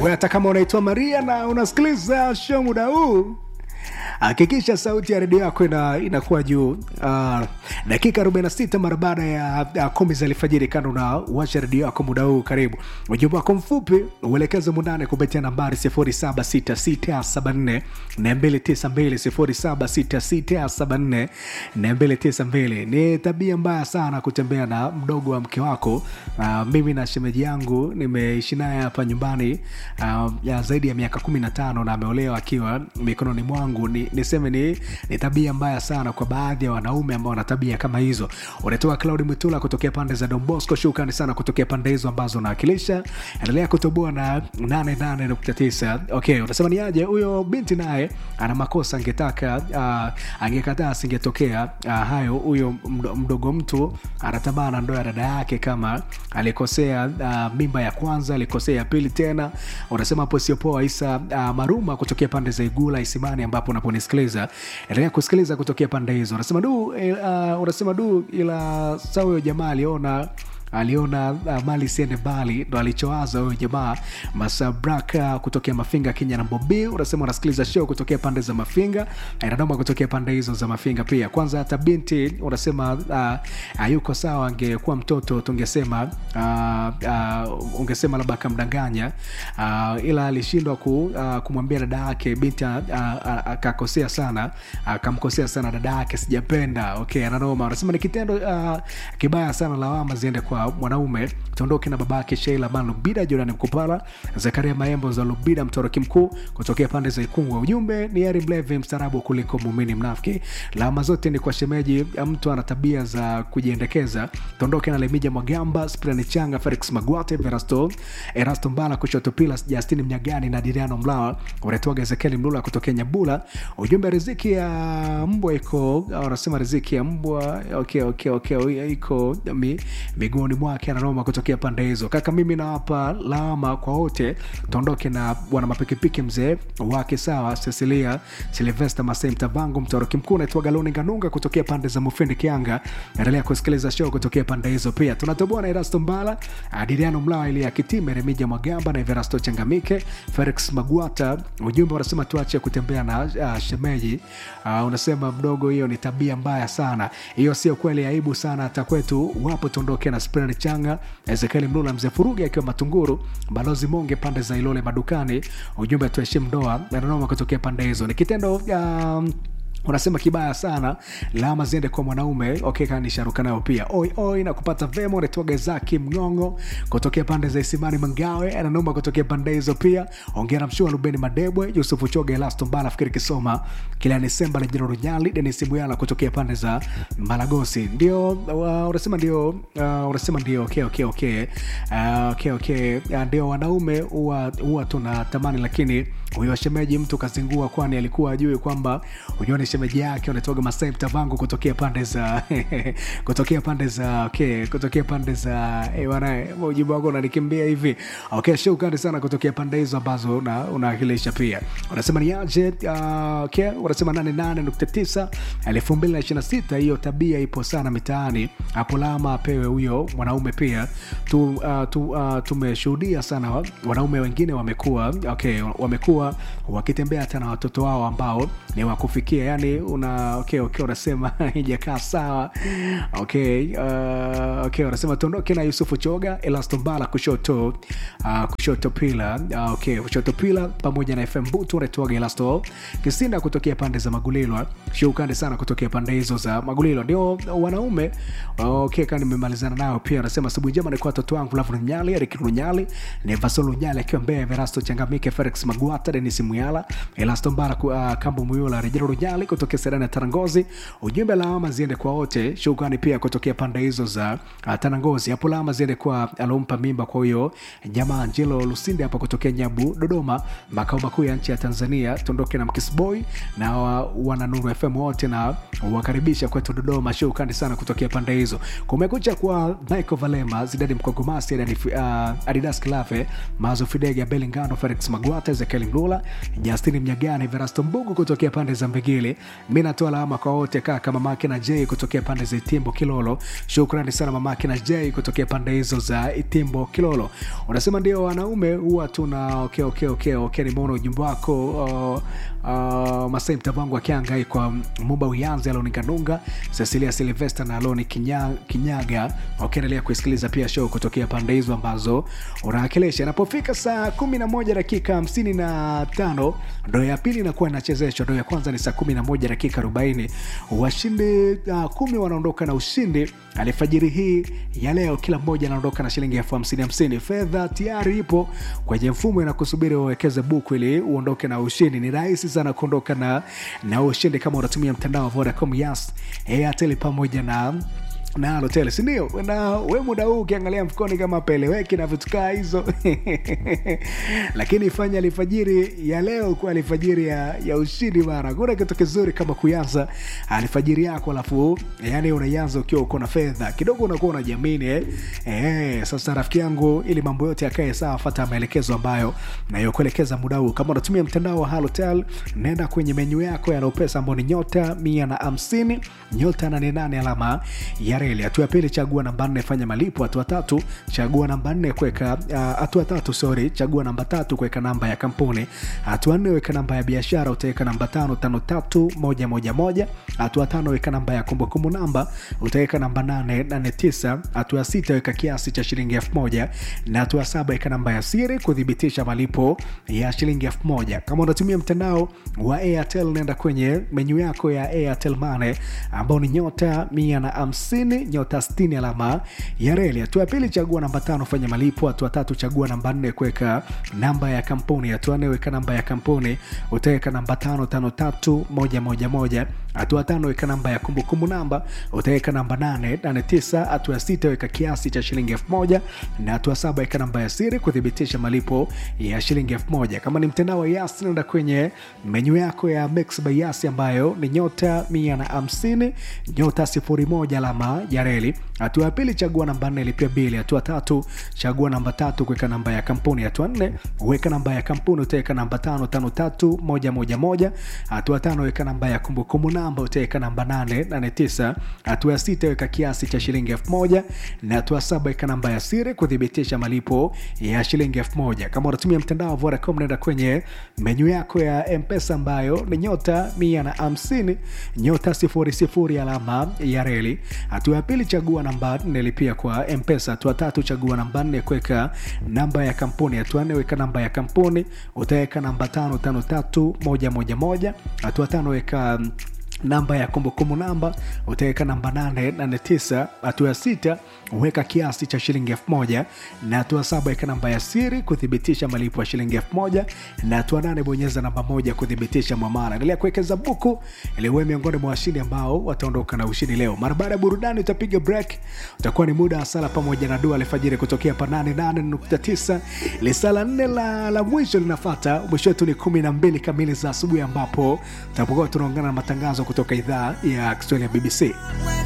we hata kama unaitwa maria na unasikiliza show muda huu hakikisha sauti ya redio yako ina, inakuwa juu uh, dakika 46 mara baada ya uh, kumi za alfajiri kando na washa redio yako muda huu karibu ujumbe wako mfupi uelekeze mundane kupitia nambari 0766742292 0766742292 ni tabia mbaya sana kutembea na mdogo wa mke wako uh, mimi na shemeji yangu nimeishi naye hapa nyumbani uh, ya zaidi ya miaka 15 na ameolewa akiwa mikononi mwangu ni, niseme ni, ni tabia mbaya sana kwa baadhi ya wanaume ambao wana tabia kama hizo unatoa claudi mwitula kutokea pande za dombosco shukrani sana kutokea pande hizo ambazo unawakilisha endelea kutoboa na 88.9 okay unasema ni aje huyo binti naye ana makosa angetaka uh, angekataa asingetokea uh, hayo huyo mdo, mdogo mtu anatamaa na ndoa ya dada yake kama alikosea uh, mimba ya kwanza alikosea ya pili tena unasema hapo siopoa isa uh, maruma kutokea pande za igula isimani ambapo unaponisikiliza endelea kusikiliza kutokea pande hizo unasema du uh, unasema du ila saa huyo jamaa aliona aliona uh, mali siende mbali ndo alichowaza huyo jamaa masabraka kutokea mafinga kenya na bobi unasema unasikiliza show kutokea pande za mafinga inadoma kutokea pande hizo za mafinga pia kwanza hata binti unasema uh, uh, yuko sawa angekuwa mtoto tungesema uh, uh, ungesema labda akamdanganya uh, ila alishindwa ku, uh, kumwambia dada yake binti akakosea uh, uh, sana akamkosea uh, sana dada yake sijapenda okay ananoma unasema ni kitendo uh, kibaya sana lawama ziende kwa mwanaume tuondoke na babake sheila man lubida jorani mkupala zakaria maembo za lubida mtoroki mkuu kutokea pande za ikungwa ujumbe ni eri mlevi mstarabu kuliko muumini mnafiki lawama zote ni kwa shemeji mtu ana tabia za kujiendekeza tuondoke na lemija mwagamba sprani changa felix magwate verasto erasto mbala kushoto pilas justin mnyagani na diriano mlawa unatoaga ezekieli mlula kutokea nyabula ujumbe riziki ya mbwa iko wanasema riziki ya mbwa okay, okay, okay, iko mi, miguuni mwake ananoma kutokea pande hizo kaka mimi nawapa lawama kwa wote tuondoke na bwana mapikipiki mzee wake sawa cecilia silvester masei mtavangu mtoroki mkuu naitwa galoni nganunga kutokea pande za mufindi kianga endelea kusikiliza show kutokea pande hizo pia tunatoboa na erasto mbala adiriano mlawa ili akitime remija mwagamba na everasto changamike felix magwata ujumbe unasema tuache kutembea na uh, shemeji uh, unasema mdogo hiyo ni tabia mbaya sana hiyo sio kweli aibu sana hata kwetu wapo tuondoke na sprani changa ezekieli mlula mzee furugi akiwa matunguru balozi monge pande za ilole madukani ujumbe tuheshimu ndoa nanoma kutokea pande hizo ni kitendo um, unasema kibaya sana lama ziende kwa mwanaume okay kanisharuka nayo pia oi oi na kupata vema unatoga zaki mngongo kutokea pande za isimani mangawe ananoma kutokea pande hizo pia ongera mshua lubeni madebwe yusufu choga elasto mbala fikiri kisoma kila desemba na jiro runyali denis muyala kutokea pande za malagosi ndio uh, unasema ndio uh, unasema ndio okay okay okay uh, okay okay uh, ndio wanaume huwa huwa tunatamani lakini huyo shemeji mtu kazingua kwani alikuwa ajue kwamba unyoni shemeji yake unatoga masai mtavangu kutokea pande za kutokea pande za okay, kutokea pande za hey, bwana ujumbe wako unanikimbia hivi okay shukrani sana kutokea pande hizo ambazo unaakilisha una pia unasema ni aje uh, okay, unasema 88.9 2026 hiyo tabia ipo sana mitaani hapo lama apewe huyo mwanaume pia tu, uh, tu, uh, tumeshuhudia sana wanaume wengine wamekuwa okay, wamekuwa wakitembea hata na watoto wao ambao ni wakufikia yani una okay, okay, unasema ijakaa sawa okay, uh, okay, unasema tuondoke na yusufu choga elastombala kushoto uh, kushoto pila uh, okay, kushoto pila pamoja na fm butu unatoaga elasto kisinda kutokea pande za magulilwa shukrani sana kutokea pande hizo za magulilwa ndio wanaume okay, kaa nimemalizana nayo pia anasema asubuhi njema nikuwa watoto wangu lavu lunyali erik lunyali nevaso lunyali akiwa mbea verasto changamike felix magwata denis muyala elasto mbala uh, kambu muyula rejero lunyali kutokea serani ya tarangozi ujumbe lawama ziende kwa wote shukrani pia kutokea pande hizo za uh, tarangozi hapo lawama ziende kwa alompa mimba kwa huyo jamaa angelo lusinde hapa kutokea nyabu dodoma makao makuu ya nchi ya tanzania tuondoke na mkisboy na uh, wana nuru fm wote na wakaribisha kwetu dodoma shukrani sana kutokea pande hizo kumekucha kwa michael valema zidadi mkogomasi uh, adidas klafe mazo fidega belingano felix magwata ezekiel mlula Ilula, Justini Mnyagani, Verasto Mbugu kutokea pande za Mbegele. Mi natoa alama kwa wote kaka, mamake na J kutokea pande za Itimbo Kilolo. Shukrani sana mamake na J kutokea pande hizo za Itimbo Kilolo. Unasema ndio wanaume huwa tuna okay, okay, okay, okay. Nimeona ujumbe wako uh, uh, Masai Mtavangu akiangai kwa Mumba Uyanzi, Aloni Kanunga, Cecilia Silvester na Aloni Kinya, Kinyaga wakiendelea kuisikiliza pia show kutokea pande hizo ambazo unawakilisha. Inapofika saa kumi na moja dakika hamsini na tano ndo ya pili inakuwa inachezeshwa, ndo ya kwanza ni saa kumi na moja dakika arobaini Washindi uh, kumi wanaondoka na ushindi alfajiri hii ya leo, kila mmoja anaondoka na shilingi elfu hamsini hamsini. Fedha tayari ipo kwenye mfumo inakusubiri uwekeze buku ili uondoke na ushindi. Ni rahisi sana kuondoka na, na ushindi kama unatumia mtandao wa Vodacom, Yas, Airtel pamoja na na Halotel, si ndio? Na we muda huu ukiangalia mfukoni kama peleweki na vitu kaa hizo lakini fanya alfajiri ya leo kuwa alfajiri ya, ya ushindi bana. Kuna kitu kizuri kama kuanza alfajiri yako alafu yani unaianza ukiwa uko na fedha kidogo, unakuwa unajamini eh? Eh, sasa rafiki yangu, ili mambo yote yakae sawa, fata maelekezo ambayo nayokuelekeza muda huu. Kama unatumia mtandao wa Halotel, nenda kwenye menyu yako ya Lopesa ambao ni nyota mia na hamsini nyota nane nane alama ya reli. Hatua ya pili, chagua namba nne, fanya malipo. Hatua tatu, chagua namba nne, kuweka hatua uh, tatu, sorry, chagua namba tatu, kuweka namba ya kampuni. Hatua nne, weka namba ya biashara, utaweka namba tano tano tatu moja moja moja. Hatua tano, weka namba ya kumbukumbu namba, utaweka namba nane nane tisa. Hatua sita, weka kiasi cha shilingi elfu moja na hatua saba, weka namba ya siri kuthibitisha malipo ya shilingi elfu moja. Kama unatumia mtandao wa Airtel, nenda kwenye menyu yako ya Airtel Money ambao ni nyota mia na hamsini nyota sitini alama ya reli. Hatua ya pili chagua namba tano fanya malipo. Hatua tatu chagua namba nne kuweka namba ya kampuni. Hatua nne weka namba ya kampuni, utaweka namba tano tano tatu moja moja moja. Hatua tano weka namba ya kumbukumbu namba, utaweka namba nane nane tisa. Hatua sita weka kiasi cha shilingi elfu moja na hatua saba weka namba ya siri kuthibitisha malipo ya shilingi elfu moja. Kama ni mtandao wa Yas, nenda kwenye menyu yako ya Mix by Yas ambayo ni nyota mia na hamsini nyota sifuri moja alama ya reli. Hatua ya pili chagua namba nne lipia bili. Hatua tatu chagua namba tatu kuweka namba ya kampuni. Hatua nne weka namba ya kampuni, utaweka namba tano tano tatu moja moja moja. Hatua tano weka namba ya kumbukumbu namba, utaweka namba nane nane tisa. Hatua ya sita weka kiasi cha shilingi elfu moja na hatua saba weka namba ya siri kuthibitisha malipo ya shilingi elfu moja. Kama unatumia mtandao wa Vodacom, nenda kwenye menyu yako ya Mpesa ambayo ni nyota mia na hamsini nyota sifuri sifuri alama ya reli. Hatua ya pili chagua namba nne lipia kwa Mpesa. Hatua tatu chagua namba nne kuweka namba ya kampuni. Hatua nne weka namba ya kampuni, utaweka namba tano tano tatu moja moja moja. Hatua tano weka namba ya kumbukumbu namba utaweka namba 889. Hatua ya sita weka kiasi cha shilingi elfu moja na hatua saba weka namba ya siri kuthibitisha malipo ya shilingi elfu moja na hatua nane bonyeza namba moja kuthibitisha mwamala. Endelea kuwekeza buku ili uwe miongoni mwa washindi ambao wataondoka na ushindi leo. Mara baada ya burudani utapiga break, utakuwa ni muda wa sala pamoja na dua alfajiri kutokea pa 88.9. Lisala nne la, la mwisho linafata. Mwisho wetu ni kumi na mbili kamili za asubuhi ambapo tutapokuwa tunaungana na matangazo kutoka idhaa ya Kiswahili ya BBC.